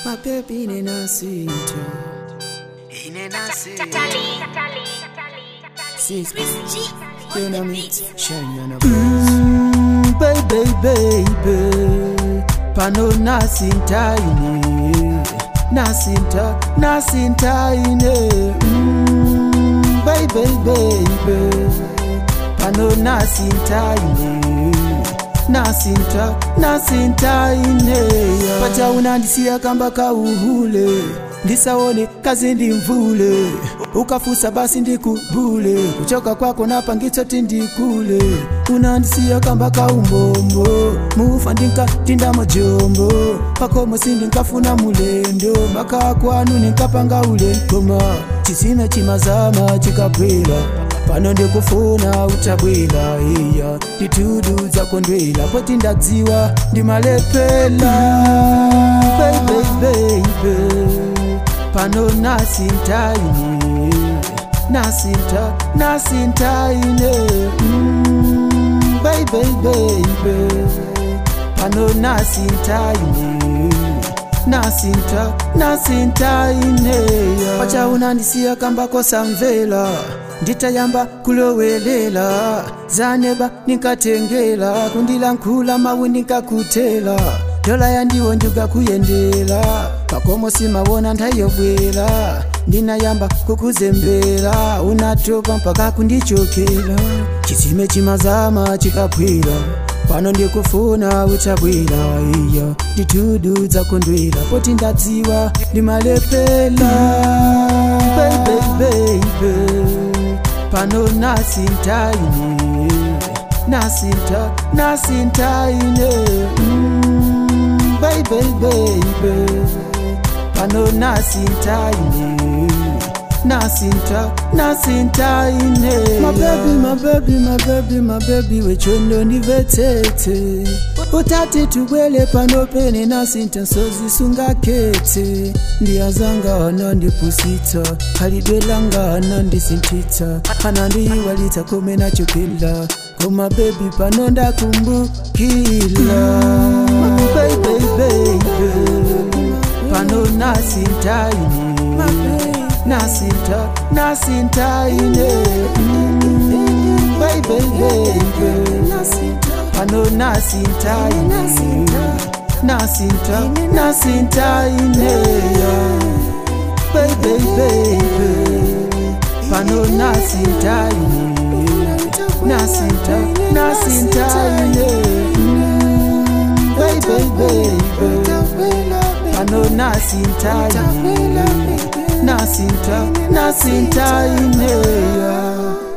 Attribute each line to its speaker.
Speaker 1: mapepi nenasinta Sis, you know me, shine on a mm, baby, baby, pano nasinta ine, nasinta, nasinta ine, mm, baby, baby, pano nasinta ine, nasinta, nasinta ine, pacha unandisia kamba kauhule, ndisaone kazi ndimvule ukafusa basi ndikubule kuchoka kwako napangitsoti ndikule unandisiya kamba kaumbombo mufa ndinkatinda mojombo pakomo sindinkafuna mulendo maka kwanu ninkapanga ulekoma chisime chimazama chikapwela pano ndikufuna utabwela iya nditudu zakondwela poti ndadziwa ndimalepela baby, baby pano nasintaine nasinta nasintaine mm, baby baby pano nasintaine nasinta nasintaine pacha unandisiya kambako samvela nditayamba kulowelela zaneba ninkatengela kundilankhula mawu ninkakutela dola yandiwo njuga kuyendela pakomo simawona ntayobwera ndinayamba kukuzembera unatopa mpaka kundichokera chitsime chimazama chikapwira pano ndikufuna utabwera iya nditudu zakondwera poti ndadziwa ndimalepela baby, baby. pano nasintaine nasinta nasintaine mm, baby, baby. pano nasintaine nasinta nasintaine mabebi mabebi mabebi mabebi wechondo ndivetsetse utati tubwele pano pene nasinta sozisungaketse ndiyazanga anandipusitsa halidwelanga anandisintitsa anandiyiwalitsa kome nachokela koma bebi pano ndakumbukila baby, baby. pano nasintaine nasinta nasintaine mm, baby baby pano nasintaine nasinta nasintaine baby baby pano nasintaine nasinta nasintaine mm, baby baby pano nasintaine nasinta nasintaine yeah.